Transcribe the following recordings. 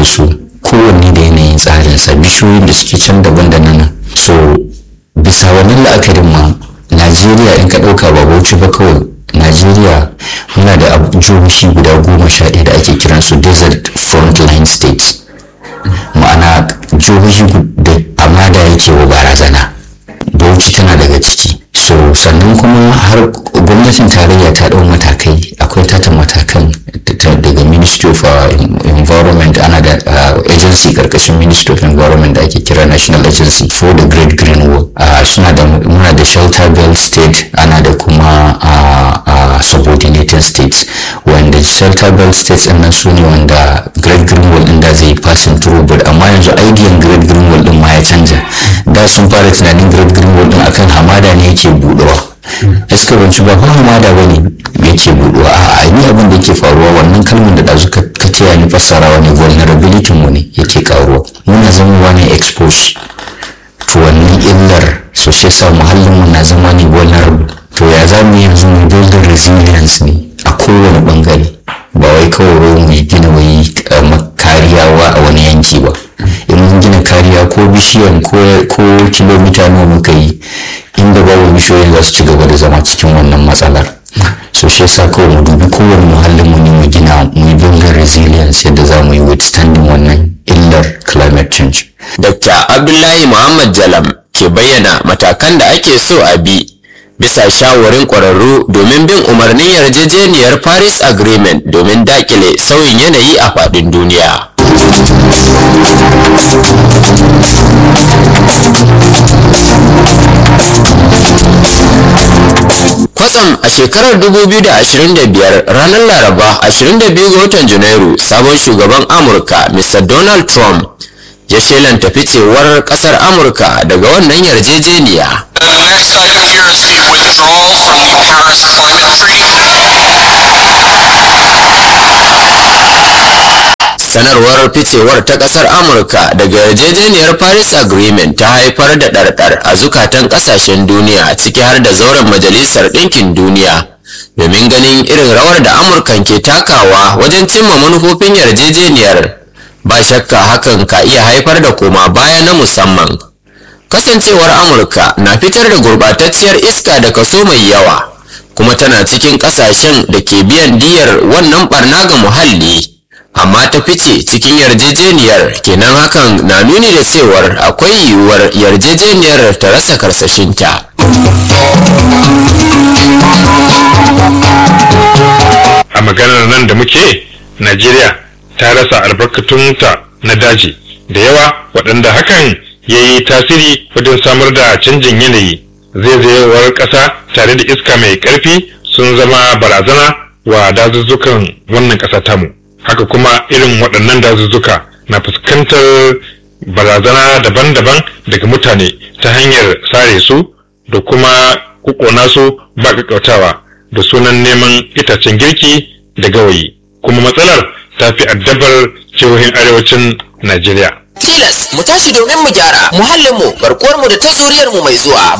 su kowanne da yanayin tsarinsa bishiyoyin da suke can daban da nan so bisa wannan la'akarin ma najeriya in ka ɗauka ba bauchi ba kawai najeriya muna da jihohi guda goma sha ɗaya da ake kiransu desert frontline states ma'ana jihohi da hamada yake wa barazana bauchi tana daga ciki so sannan kuma har gwamnatin tarayya ta ɗau matakai akwai tata matakan daga ministry of environment ana da agency karkashin ministry of environment da ake kira national agency for the great green wall suna da muna da shelter belt state ana da kuma subordinated states wanda shelter belt states ɗin nan su ne wanda great green wall ɗin da zai passing through but amma yanzu idean great green wall ɗin ma ya canja da sun fara tunanin great green wall ɗin akan hamada ne yake buɗewa iska banci ba fa hamada ba ne yake buɗewa a ni abin da yake faruwa wannan kalmar da ɗazu ka taya ni fassarawa ne vulnerability mu ne yake karuwa muna zama ne expose to wannan illar so shi yasa muhallin mu na zama ne vulnerable to ya za mu yanzu mu build resilience ne a kowane bangare ba wai kawai mu gina wai kariyawa a wani yanki ba in mun gina kariya ko bishiyan ko kilomita nawa muka yi inda babu bishiyoyin za su ci gaba da zama cikin wannan matsalar so shi yasa kawai mu dubi kowane muhallin mu ne mu gina mu yi building resilience yadda za mu yi withstanding wannan illar climate change Dr. Abdullahi Muhammad Jalam ke bayyana matakan da ake so a bi bisa shawarin ƙwararru domin bin umarnin yarjejeniyar Paris Agreement domin dakile sauyin yanayi a faɗin duniya. Kwatsam a shekarar 2025 ranar Laraba 22 ga watan Janairu sabon shugaban Amurka Mr. Donald Trump ya shelanta ficewar kasar Amurka daga wannan yarjejeniya. The next item here is the withdrawal from the Paris Climate Sanarwar ficewar ta kasar Amurka daga yarjejeniyar Paris Agreement ta haifar da ɗarɗar a zukatan ƙasashen duniya ciki har da zauren Majalisar Ɗinkin Duniya. Domin ganin irin rawar da Amurkan ke takawa wajen cimma manufofin yarjejeniyar ba shakka hakan ka iya haifar da koma baya na musamman. Kasancewar Amurka na fitar da gurbatacciyar iska da kaso mai yawa, kuma tana cikin ƙasashen da ke biyan diyar wannan barna ga muhalli. amma ta fice cikin yarjejeniyar kenan hakan na nuni da cewar akwai yiwuwar yarjejeniyar ta rasa karsashinta a maganar nan da muke najeriya ta rasa albarkatunta na daji da yawa waɗanda hakan ya yi tasiri wajen samar da canjin yanayi zaizayewar ƙasa tare da iska mai ƙarfi sun zama barazana wa dazuzzukan wannan ƙasa tamu haka kuma irin waɗannan dazuzzuka na fuskantar barazana daban-daban daga mutane ta hanyar sare su da kuma kukona su ba ƙaƙƙautawa da sunan neman itacen girki da gawayi kuma matsalar ta fi addabar jihohin arewacin najeriya tilas mu tashi domin mu gyara muhallinmu garkuwarmu da ta zuriyarmu mai zuwa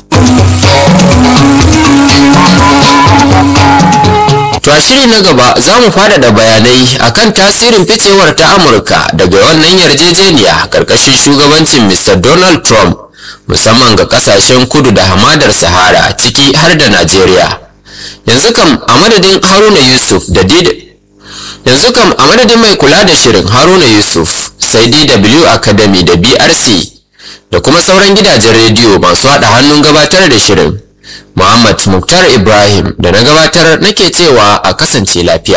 To a shiri na gaba za mu faɗaɗa bayanai akan tasirin ficewar ta Amurka daga wannan yarjejeniya karkashin shugabancin Mr. Donald Trump musamman ga kasashen kudu da hamadar Sahara ciki har da Najeriya. Yanzu kam a madadin Haruna Yusuf da Dida Yanzu kam a madadin mai kula da shirin Haruna Yusuf sai DW Academy da BRC da kuma sauran gidajen rediyo masu haɗa hannun gabatar da shirin. Muhammad Muktar Ibrahim da na gabatar nake cewa a kasance lafiya.